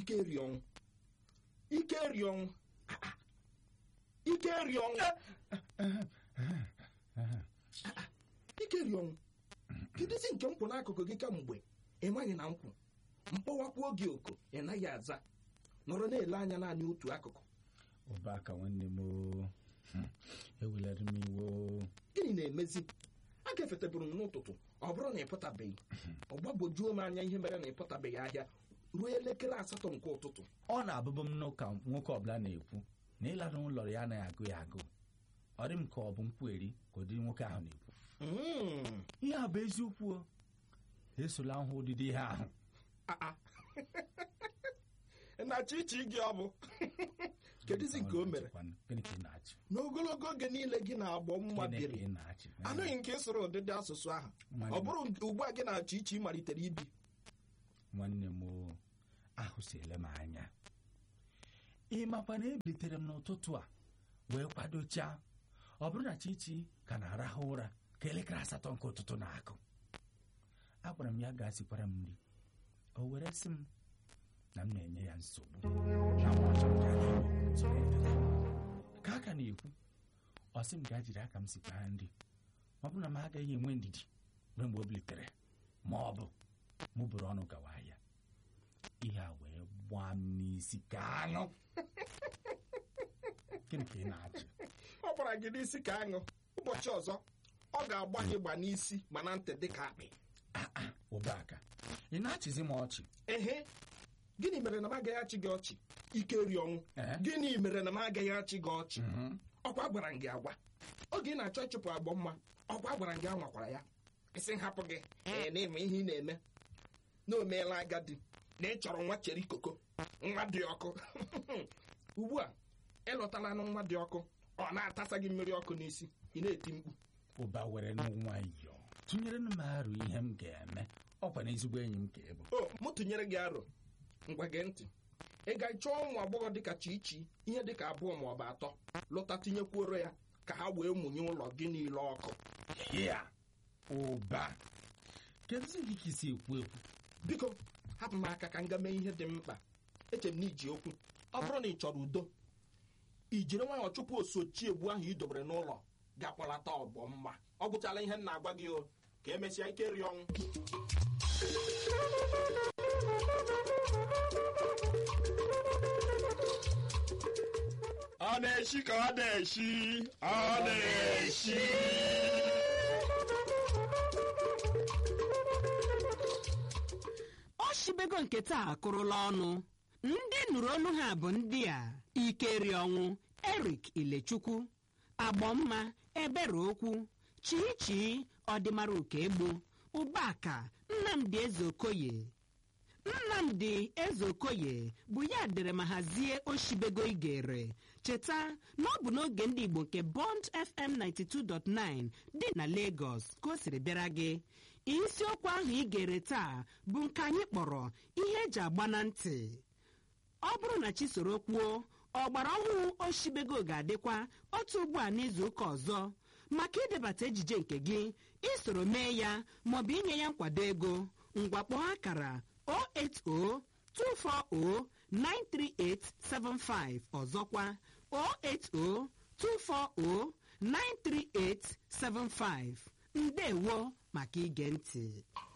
ike rịọnwụ ike rịọnwụ Ah, ah. ike rịọnwụ ike rịọnwụ kedụzi nke nkwụ n'akụkụ gị kamgbe ị maghị na nkwụ mkpọwakwa oge oko ị naghị aza nọrọ na-ele anya naanị otu akụkụ ụbaka nwanne m oo. Hmm, ewelere m iwe oo. gịnị na-emezi a gafeteburu m n'ụtụtụ ọ bụrụ na ị pụtabeghị ọ gbagwojuo m anya ihe mere na ị pụtabeghị ahịa ruo elekere asatọ nke ụtụtụ ọ na-abụbụ m n'ụka nwoke ọbụla na-ekwu na ịlara ụlọ ya anaghị agụ ya agụ ọ dị m ka ọ bụ nkwueri ka ụdị nwoke ahụ na-ekwu Mm. ihe a bụ eziokwu o. esola hụ ụdịdị ihe ahụ Ah, ah. na chichi gị ọ bụ kedụzi nke o mere gịnị ka ị na-achị n'ogologo oge niile gị na-agbọ mma gịnị ka biri ị na-achị anụghị nke ịsụrụ ụdịdị asụsụ ahụ Nwanne ọ m. bụrụ nke ugbu a gị na-achọ iche ị malitere ibi nwanne m oo, ahụsiele m anya ị makwa na ebilitere m n'ụtụtụ a wee kwadochaa ọ bụrụ na chichi ka na-arahụ ụra ka elekere asatọ nke ụtụtụ na-akụ agwara m ya gaa sikwara m nri o were sị m na m na-enye ya nsogbu na ma ọ chọrọ ka anyị lụọ soro efe. ka a ka na-ekwu ọ sị m gaa jiri aka m sikwa ya nri ọ bụrụ na m agaghị enwe ndidi ruo mgbe o bilitere ma ọ bụ mụ bụrụ ọnụ gawa ahịa ihe a wee gbaa m n'isi ka anụ gịnị ka ị na-achị ọ gbara gị n'isi ka aṅụ ụbọchị ọzọ ọ ga-agba gị gba n'isi ma na ntị dị ka akpị ụbaka ị na-achịzi m ọchị ehe gịnị mere na m agaghị achị gị ọchị ike ri ọnwụ Ee? gịnị mere na m agaghị achị gị ọchị Mhm. ọkwa gwara m gị agwa oge ị na-achọ ịchụpụ agbọ mma ọkwa gwara m gị anwakwara ya isi nhapụ gị ee na-eme ihe ị na-eme na o meela agadi na ị chọrọ nwa cheri koko nwa dị ọkụ ugbu a ịlọtala na nwa dị ọkụ ọ na-atasa gị mmiri ọkụ n'isi ị na-eti mkpu ụba were nwayọọ tụnyere m arụ ihe m ga-eme ọkwa na ezigbo enyi m ka ị bụ o mụ tụnyere gị aro ngwa gee ntị ị ga chọọ ụmụ agbọghọ dịka chichi ihe dịka abụọ ma ọ bụ atọ lụta tinyekwuoro ya ka ha wee mụnye ụlọ gị niile ọkụ ya ụba kedụzi gị ka isi ekwu ekwu biko hapụ m aka ka m ga mee ihe dị mkpa eche m na iji okwu ọ bụrụ na ị chọrọ udo i jiri nwayọọ chụpụ osochi egbu ahụ ị dobere n'ụlọ ga-akpọlata ọgbọ mma ọ gwụchala ihe m na-agwa gị o ka emesịa ike ri ọnwụ ọ na-eshi ka ọ na-eshi ọ na-eshi ọ shibego nke taa akụrụla ọnụ ndị nụrụ olu ha bụ ndị a ikeri ọnwụ erik ilechukwu agbọmma ebere okwu chichi ọdịmara ukegbu ụbaka nnamdị ezeokoye nnamdị ezeokoye bụ ya dere ma hazie oshibego igere cheta na ọ bụ n'oge ndị igbo nke bond fm 92.9 dị na lagos ka o siri bịara gị isiokwu ahụ ị gere taa bụ nke anyị kpọrọ ihe eji agba na ntị ọ bụrụ na chi soro kwuo ọgbara ọhụrụ oshibego ga-adịkwa otu ugbu a n'izu ụka ọzọ maka idebata ejije nke gị isoro mee ya maọbụ inye ya nkwado ego ngwakpọ akara 08024093875 ọzọkwa 08024093875 ndewo maka ige ntị